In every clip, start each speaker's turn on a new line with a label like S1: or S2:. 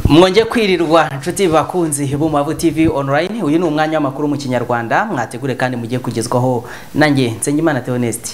S1: mwongeye kwirirwa inshuti bakunzi b'umubavu tv online uyu ni umwanya w'amakuru mu kinyarwanda mwategure kandi mugiye kugezwaho nanjye nsengimana theoneste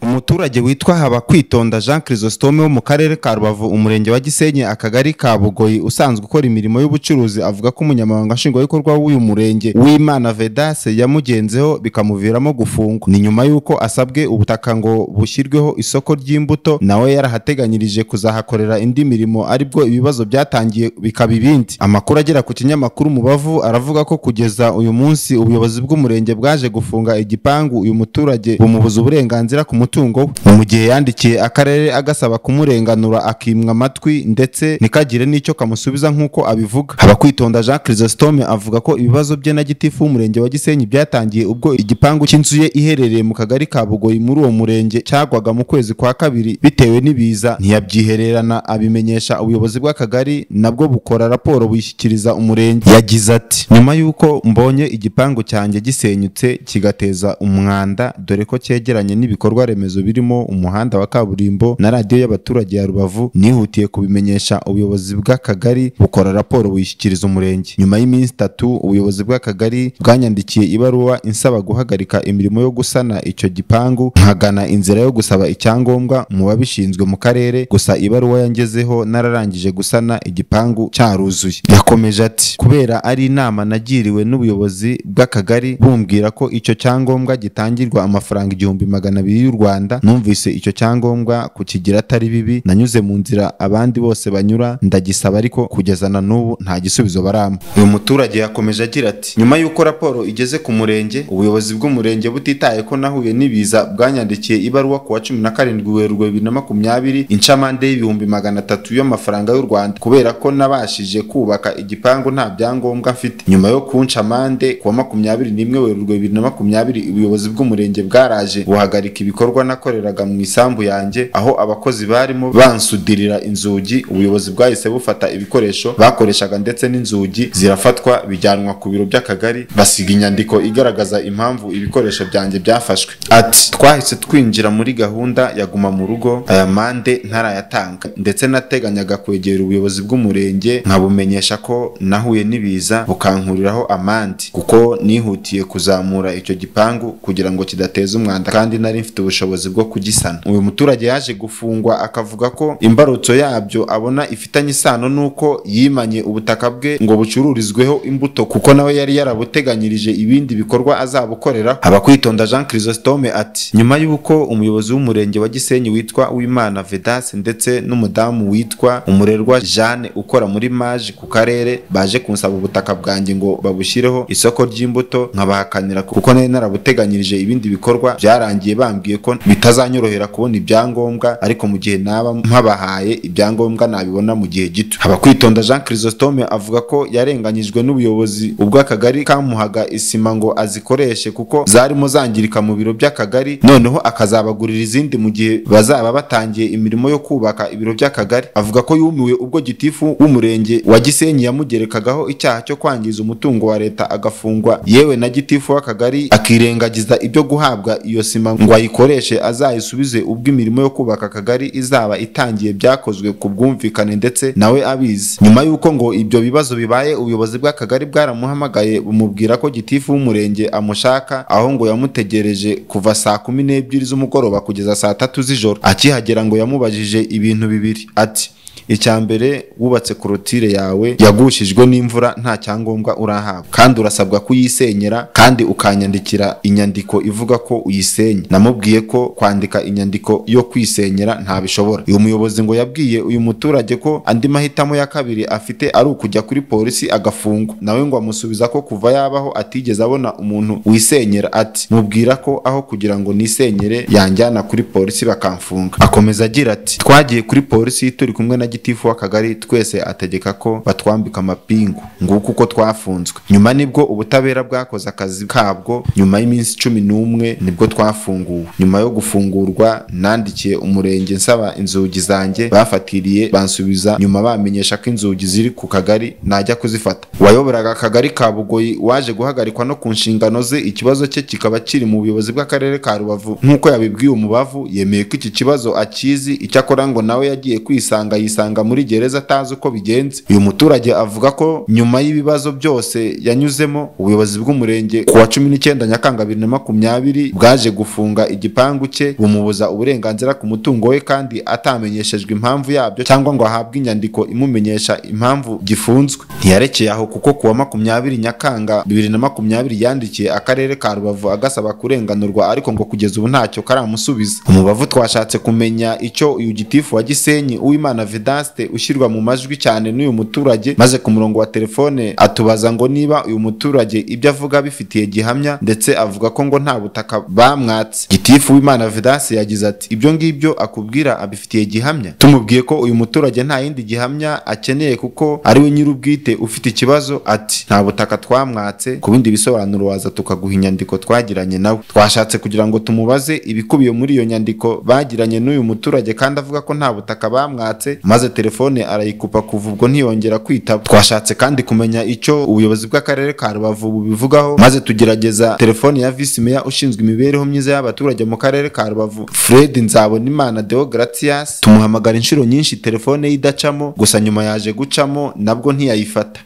S2: umuturage witwa haba kwitonda jean chrysostome wo mu karere ka rubavu umurenge wa gisenyi akagari ka bugoyi usanzwe ukora imirimo y'ubucuruzi avuga ko umunyamabanga nshingwabikorwa w'uyu murenge w'imana vedase yamugenzeho bikamuviramo gufungwa ni nyuma y'uko asabwe ubutaka ngo bushyirweho isoko ry'imbuto nawe yarahateganyirije kuzahakorera indi mirimo aribwo ibibazo byatangiye bikaba ibindi amakuru agera ku kinyamakuru umubavu aravuga ko kugeza uyu munsi ubuyobozi bw'umurenge bwaje gufunga igipangu uyu muturage bumubuza uburenganzira ku mutungo umutungo we mu gihe yandikiye akarere agasaba kumurenganura akimwa amatwi ndetse ntikagire n'icyo kamusubiza nk'uko abivuga abakwitonda jean chrysostome avuga ko ibibazo bye na gitifu w'umurenge wa gisenyi byatangiye ubwo igipangu cy'inzu ye iherereye mu kagari ka bugoyi muri uwo murenge cyagwaga mu kwezi kwa kabiri bitewe n'ibiza ntiyabyihererana abimenyesha ubuyobozi bw'akagari nabwo bukora raporo buyishyikiriza umurenge yagize ati nyuma y'uko mbonye igipangu cyanjye gisenyutse kigateza umwanda dore ko cyegeranye n'ibikorwa remezo remezo birimo umuhanda wa kaburimbo na radiyo y'abaturage ya rubavu nihutiye kubimenyesha ubuyobozi bw'akagari bukora raporo buyishyikiriza umurenge nyuma y'iminsi itatu ubuyobozi bw'akagari bwanyandikiye ibaruwa insaba guhagarika imirimo yo gusana icyo gipangu nkagana inzira yo gusaba icyangombwa mu babishinzwe mu karere gusa ibaruwa yangezeho nararangije gusana igipangu cyaruzuye yakomeje ati kubera ari inama nagiriwe n'ubuyobozi bw'akagari bumbwira ko icyo cyangombwa gitangirwa amafaranga igihumbi magana abiri y'u rwanda rwanda numvise icyo cyangombwa kukigira atari bibi nanyuze mu nzira abandi bose banyura ndagisaba ariko kugeza na n'ubu nta gisubizo baramba uyu muturage yakomeje agira ati nyuma y'uko raporo igeze ku murenge ubuyobozi bw'umurenge butitaye ko nahuye n'ibiza bwanyandikiye ibaruwa ku wa cumi na karindwi werurwe bibiri na makumyabiri incamande y'ibihumbi magana atatu y'amafaranga y'u rwanda kubera ko nabashije kubaka igipangu nta byangombwa mfite nyuma yo kuncamande ku wa makumyabiri n'imwe werurwe bibiri na makumyabiri ubuyobozi bw'umurenge bwaraje buhagarika ibikorwa nakoreraga mu isambu yanjye aho abakozi barimo bansudirira inzugi ubuyobozi bwahise bufata ibikoresho bakoreshaga ndetse n'inzugi zirafatwa bijyanwa ku biro by'akagari basiga inyandiko igaragaza impamvu ibikoresho byanjye byafashwe ati twahise twinjira muri gahunda ya guma mu rugo aya mande ntarayatanga ndetse nateganyaga kwegera ubuyobozi bw'umurenge nkabumenyesha ko nahuye n'ibiza bukankuriraho amande kuko nihutiye kuzamura icyo gipangu kugira ngo kidateza umwanda kandi nari mfite ubushobozi ubushobozi bwo kugisana uyu muturage yaje gufungwa akavuga ko imbarutso yabyo abona ifitanye isano n'uko yimanye ubutaka bwe ngo bucururizweho imbuto kuko nawe yari yarabuteganyirije ibindi bikorwa azabukorera abakwitonda jean chrysostome ati nyuma y'uko umuyobozi w'umurenge wa gisenyi witwa uwimana vedase ndetse n'umudamu witwa umurerwa jeanne ukora muri maje ku karere baje kunsaba ubutaka bwanjye ngo babushyireho isoko ry'imbuto nkabahakanira kuko nari narabuteganyirije ibindi bikorwa byarangiye bambwiye ko bitazanyorohera kubona ibyangombwa ariko mu gihe naba mpabahaye ibyangombwa nabibona mu gihe gito abakwitonda jean chrysostome avuga ko yarenganyijwe n'ubuyobozi ubwo akagari kamuhaga isima ngo azikoreshe kuko zarimo zangirika mu biro by'akagari noneho akazabagurira izindi mu gihe bazaba batangiye imirimo yo kubaka ibiro by'akagari avuga ko yumiwe ubwo gitifu w'umurenge wa gisenyi yamugerekagaho icyaha cyo kwangiza umutungo wa leta agafungwa yewe na gitifu w'akagari akirengagiza ibyo guhabwa iyo sima ngo ayikoreshe azayisubize ubwo imirimo yo kubaka akagari izaba itangiye byakozwe ku bwumvikane ndetse nawe abizi nyuma y'uko ngo ibyo bibazo bibaye ubuyobozi bw'akagari bwaramuhamagaye bumubwira ko gitifu w'umurenge amushaka aho ngo yamutegereje kuva saa kumi n'ebyiri z'umugoroba kugeza saa tatu z'ijoro akihagera ngo yamubajije ibintu bibiri ati icya mbere wubatse korotire yawe yagushijwe n'imvura nta cyangombwa urahabwa kandi urasabwa kuyisenyera kandi ukanyandikira inyandiko ivuga ko uyisenye namubwiye ko kwandika inyandiko yo kwisenyera ntabishobora uyu muyobozi ngo yabwiye uyu muturage ko andi mahitamo ya kabiri afite ari ukujya kuri polisi agafungwa nawe ngo amusubiza ko kuva yabaho atigeze abona umuntu wisenyera ati mubwira ko aho kugira ngo nisenyere yanjyana kuri polisi bakamfunga akomeza agira ati twagiye kuri polisi turi kumwe na na gitifu w'akagari twese ategeka ko batwambika amapingu nguko uko twafunzwe nyuma nibwo ubutabera bwakoze akazi kabwo nyuma y'iminsi cumi n'umwe nibwo twafunguwe nyuma yo gufungurwa nandikiye umurenge nsaba inzugi zanjye bafatiriye bansubiza nyuma bamenyesha ko inzugi ziri ku kagari najya kuzifata uwayoboraga akagari ka bugoyi waje guhagarikwa no ku nshingano ze ikibazo cye kikaba kiri mu buyobozi bw'akarere ka rubavu nk'uko yabibwiye umubavu yemeye ko iki kibazo akizi icyakora ngo nawe yagiye kwisanga yisanga muri gereza atazi uko bigenze uyu muturage avuga ko nyuma y'ibibazo byose yanyuzemo ubuyobozi bw'umurenge ku wa cumi n'icyenda nyakanga bibiri na makumyabiri bwaje gufunga igipangu cye bumubuza uburenganzira ku mutungo we kandi atamenyeshejwe impamvu yabyo cyangwa ngo ahabwe inyandiko imumenyesha impamvu gifunzwe ntiyarekeye aho kuko ku wa makumyabiri nyakanga bibiri na makumyabiri yandikiye akarere ka rubavu agasaba kurenganurwa ariko ngo kugeza ubu ntacyo karamusubiza umubavu twashatse kumenya icyo uyu gitifu wa gisenyi uwimana vedaste ushyirwa mu majwi cyane n'uyu muturage maze ku murongo wa telefone atubaza ngo niba uyu muturage ibyo avuga bifitiye gihamya ndetse avuga ko ngo nta butaka bamwatse gitifu w'imana vedaste yagize ati ibyo ngibyo akubwira abifitiye gihamya tumubwiye ko uyu muturage nta yindi gihamya akeneye kuko ari we nyir'ubwite ufite ikibazo ati nta butaka twamwatse ku bindi bisobanuro waza tukaguha inyandiko twagiranye nawe twashatse kugira ngo tumubaze ibikubiye muri iyo nyandiko bagiranye n'uyu muturage kandi avuga ko nta butaka bamwatse maze telefone arayikupa kuva ubwo ntiyongera kwitaba twashatse kandi kumenya icyo ubuyobozi bw'akarere ka rubavu bubivugaho maze tugerageza telefone ya visi meya ushinzwe imibereho myiza y'abaturage mu karere ka rubavu fred nzabonimana deogratias tumuhamagara inshuro nyinshi telefone ye idacamo gusa nyuma yaje gucamo nabwo ntiyayifata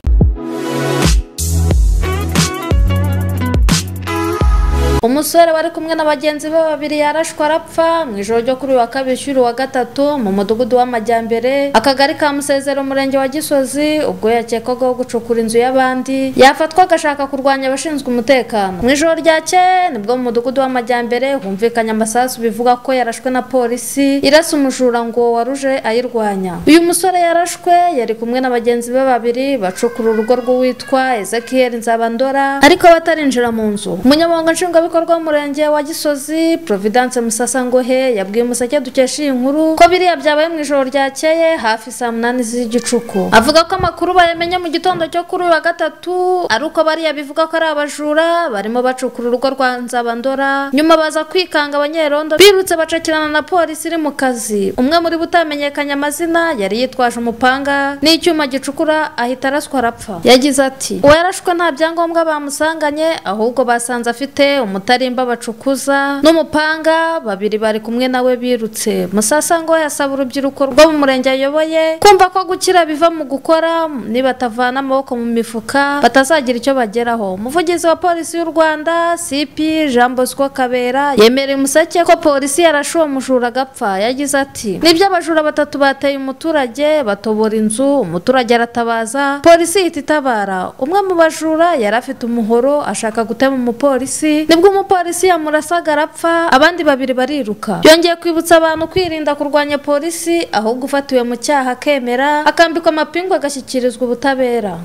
S3: umusore wari kumwe na bagenzi be babiri yarashwe arapfa mu ijoro ryo kuri uyu wa kabiri ushyira wa gatatu mu mudugudu w'amajyambere akagari ka musezero umurenge wa gisozi ubwo yakekwagaho gucukura inzu y'abandi yafatwa agashaka kurwanya abashinzwe umutekano mu ijoro ryakeye nibwo mu mudugudu w'amajyambere humvikanye amasasu bivuga ko yarashwe na polisi irasa umujura ngo waruje ayirwanya uyu musore yarashwe yari kumwe na bagenzi be babiri bacukura urugo rw'uwitwa ezekiel nzabandora ariko batarinjira mu nzu umunyamabanga nshingwabikorwa nshingwabikorwa w'umurenge wa gisozi providence musasangohe yabwiye umuseke dukesha iyi nkuru ko biriya byabaye mu ijoro ryakeye hafi saa munani z'igicuku avuga ko amakuru bayamenye mu gitondo cyo kuri uyu wa gatatu ari uko bariya bivuga ko ari abajura barimo bacukura urugo rwa nzabandora nyuma baza kwikanga abanyerondo birutse bacakirana na polisi iri mu kazi umwe muri bo utamenyekanye amazina yari yitwaje umupanga n'icyuma gicukura ahita araswa arapfa yagize ati uwarashwe nta byangombwa bamusanganye ahubwo basanze afite umu umutarimba bacukuza n'umupanga babiri bari kumwe nawe birutse musasa ngo yasaba urubyiruko rwo mu murenge ayoboye kumva ko gukira biva mu gukora nibatavana amaboko mu mifuka batazagira icyo bageraho umuvugizi wa polisi y'u rwanda cp jean bosco kabera yemereye umuseke ko polisi yarashe uwo mujura agapfa yagize ati nibyo abajura batatu bateye umuturage batobora inzu umuturage aratabaza polisi ihita itabara umwe mu bajura yari afite umuhoro ashaka gutema umupolisi nibwo ubwo umupolisi yamurasaga arapfa abandi babiri bariruka yongeye kwibutsa abantu kwirinda kurwanya polisi ahubwo ufatiwe mu cyaha akemera akambikwa amapingu agashyikirizwa ubutabera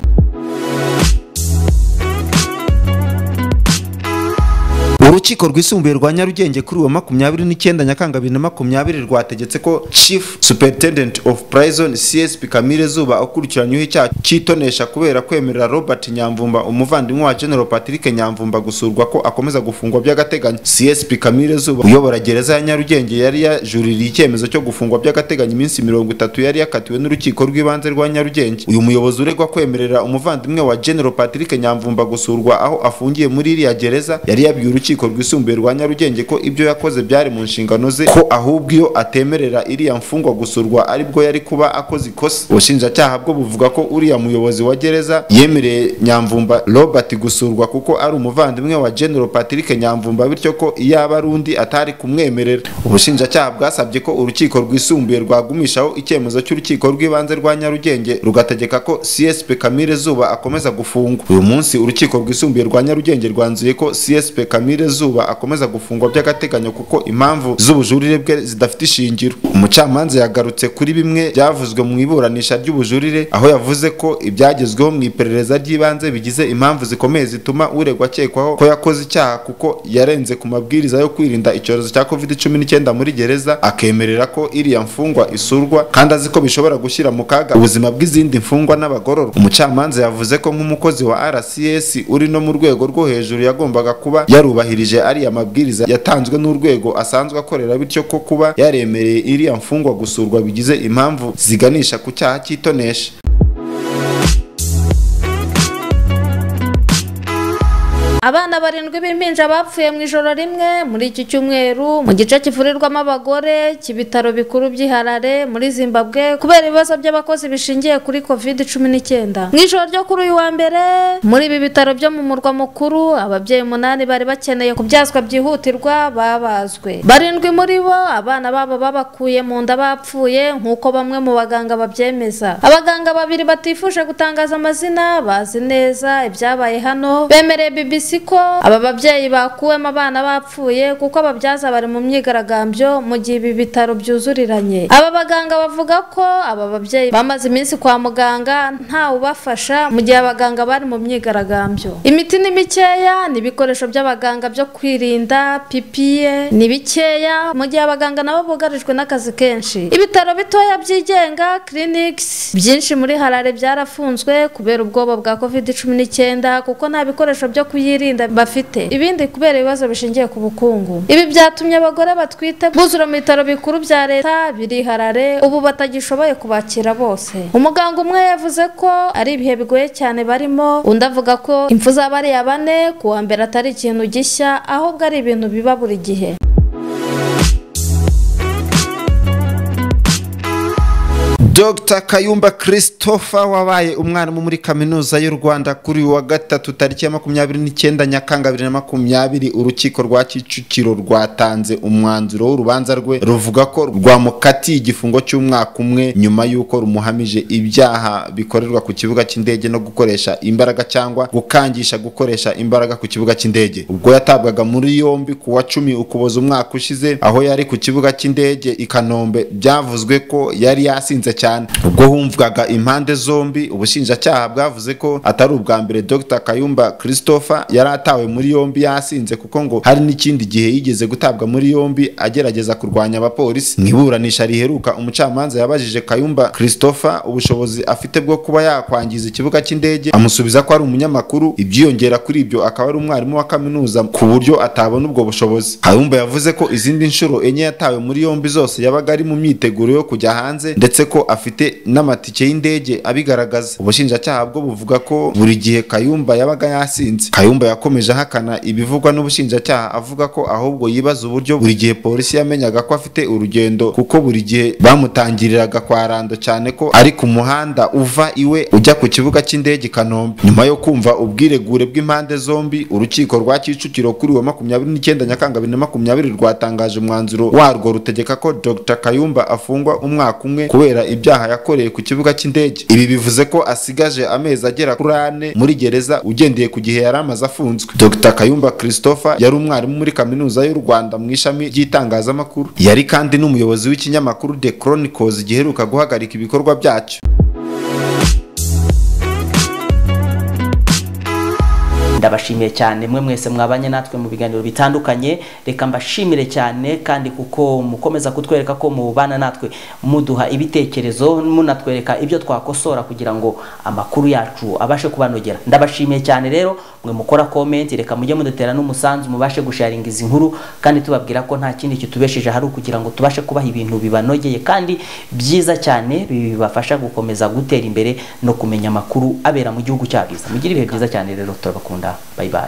S2: urukiko rwisumbuye rwa nyarugenge kuri uwa makumyabiri n'icyenda nyakanga bibiri na makumyabiri rwategetse ko chief superintendent of prison csp kamire zuba ukurikiranyweho icyaha cy'itonesha kubera kwemerera robert nyamvumba umuvandimwe wa general patrick nyamvumba gusurwa ko akomeza gufungwa by'agateganyo csp kamire zuba uyobora gereza ya nyarugenge yari yajuririye icyemezo cyo gufungwa by'agateganyo iminsi mirongo itatu yari yakatiwe n'urukiko rw'ibanze rwa nyarugenge uyu muyobozi uregwa kwemerera umuvandimwe wa general patrick nyamvumba gusurwa aho afungiye muri iriya gereza yari yabwiye urukiko urukiko rwisumbuye rwa nyarugenge ko ibyo yakoze byari mu nshingano ze ko ahubwo iyo atemerera iriya mfungwa gusurwa aribwo yari kuba akoze ikosa ubushinjacyaha bwo buvuga ko uriya muyobozi wa gereza yemereye nyamvumba robert gusurwa kuko ari umuvandimwe wa general patrick nyamvumba bityo ko iyaba ari undi atari kumwemerera ubushinjacyaha bwasabye ko urukiko rwisumbuye rwagumishaho icyemezo cy'urukiko rw'ibanze rwa nyarugenge rugategeka ko csp kamire zuba akomeza gufungwa uyu munsi urukiko rwisumbuye rwa nyarugenge rwanzuye ko csp kamire zuba akomeza gufungwa by'agateganyo kuko impamvu z'ubujurire bwe zidafite ishingiro umucamanza yagarutse kuri bimwe byavuzwe mu iburanisha ry'ubujurire aho yavuze ko ibyagezweho mu iperereza ry'ibanze bigize impamvu zikomeye zituma uregwa akekwaho ko yakoze icyaha kuko yarenze ku mabwiriza yo kwirinda icyorezo cya covid cumi n'icyenda muri gereza akemerera ko iriya mfungwa isurwa kandi azi ko bishobora gushyira mu kaga ubuzima bw'izindi mfungwa n'abagororwa umucamanza yavuze ko nk'umukozi wa rcs uri no mu rwego rwo hejuru yagombaga kuba yarubahirije ariya mabwiriza yatanzwe n'urwego asanzwe akorera bityo ko kuba yaremereye iriya mfungwa gusurwa bigize impamvu ziganisha ku cyaha cy'itonesha
S3: abana barindwi b'impinja bapfuye mu ijoro rimwe muri iki cyumweru mu gice kivurirwamo abagore cy'ibitaro bikuru by'i Harare muri Zimbabwe kubera ibibazo by'abakozi bishingiye kuri covid cumi n'icyenda mu ijoro ryo kuri uyu wa mbere muri ibi bitaro byo mu murwa mukuru ababyeyi umunani bari bakeneye kubyazwa byihutirwa babazwe barindwi muri bo abana babo babakuye mu nda bapfuye nk'uko bamwe mu baganga babyemeza abaganga babiri batifuje gutangaza amazina bazi neza ibyabaye hano bemereye BBC ko aba babyeyi bakuwemo abana bapfuye kuko ababyaza bari mu myigaragambyo mu gihe ibi bitaro byuzuriranye aba baganga bavuga ko aba babyeyi bamaze iminsi kwa muganga ntawubafasha mu gihe abaganga bari mu myigaragambyo imiti ni mikeya n'ibikoresho by'abaganga byo kwirinda pipiye ni bikeya mu gihe abaganga nabo bugarijwe n'akazi kenshi ibitaro bitoya byigenga clinics byinshi muri harare byarafunzwe kubera ubwoba bwa covid cumi n'icyenda kuko nta bikoresho byo kuyirinda kwirinda bafite ibindi kubera ibibazo bishingiye ku bukungu ibi byatumye abagore batwite buzura mu bitaro bikuru bya leta biri harare ubu batagishoboye kubakira bose umuganga umwe yavuze ko ari ibihe bigoye cyane barimo undi avuga ko impfu za bariya bane ku wa mbere atari ikintu gishya ahubwo ari ibintu biba buri gihe
S2: Dr Kayumba Christopher wabaye umwarimu muri kaminuza y'u Rwanda kuri uyu wa gatatu tariki ya makumyabiri n'icyenda Nyakanga bibiri na makumyabiri urukiko rwa Kicukiro rwatanze umwanzuro w'urubanza rwe ruvuga ko rwamukatiye igifungo cy'umwaka umwe nyuma y'uko rumuhamije ibyaha bikorerwa ku kibuga cy'indege no gukoresha imbaraga cyangwa gukangisha gukoresha imbaraga ku kibuga cy'indege ubwo yatabwaga muri yombi ku wa cumi ukuboza umwaka ushize aho yari ku kibuga cy'indege i Kanombe byavuzwe ko yari yasinze cyane ubwo humvwaga impande zombi ubushinjacyaha bwavuze ko atari ubwa mbere Dr Kayumba Christopher yari atawe muri yombi yasinze kuko ngo hari n'ikindi gihe yigeze gutabwa muri yombi agerageza kurwanya abapolisi mu iburanisha riheruka umucamanza yabajije Kayumba Christopher ubushobozi afite bwo kuba yakwangiza ikibuga cy'indege amusubiza ko ari umunyamakuru ibyiyongera kuri ibyo akaba ari umwarimu wa kaminuza ku buryo atabona ubwo bushobozi Kayumba yavuze ko izindi nshuro enye yatawe muri yombi zose yabaga ari mu myiteguro yo kujya hanze ndetse ko afite n'amatike y'indege abigaragaza ubushinjacyaha bwo buvuga ko buri gihe kayumba yabaga yasinze kayumba yakomeje ahakana ibivugwa n'ubushinjacyaha avuga ko ahubwo yibaza uburyo buri gihe polisi yamenyaga ko afite urugendo kuko buri gihe bamutangiriraga kwa rando cyane ko ari ku muhanda uva iwe ujya ku kibuga cy'indege i kanombe nyuma yo kumva ubwiregure bw'impande zombi urukiko rwa kicukiro kuri wa makumyabiri n'icyenda nyakanga bibiri na makumyabiri rwatangaje umwanzuro warwo rutegeka ko dr kayumba afungwa umwaka umwe kubera ibyaha yakoreye ku kibuga cy'indege ibi bivuze ko asigaje amezi agera kuri ane muri gereza ugendeye ku gihe yari amaze afunzwe dr kayumba christopher yari umwarimu muri kaminuza y'u rwanda mu ishami ry'itangazamakuru yari kandi n'umuyobozi w'ikinyamakuru the chronicles giheruka guhagarika ibikorwa byacyo
S1: ndabashimiye cyane mwe mwese mwabanye natwe mu biganiro bitandukanye reka mbashimire cyane kandi kuko mukomeza kutwereka ko mubana natwe muduha ibitekerezo munatwereka ibyo twakosora kugira ngo amakuru yacu abashe kubanogera ndabashimiye cyane rero mwe mukora komenti reka mujye mudutera n'umusanzu mubashe gusharinga izi nkuru kandi tubabwira ko nta kindi kitubesheje hari ukugira ngo tubashe kubaha ibintu bibanogeye kandi byiza cyane bibafasha gukomeza gutera imbere no kumenya amakuru abera mu gihugu cyabiza mugire ibihe byiza cyane rero turabakunda 拜拜。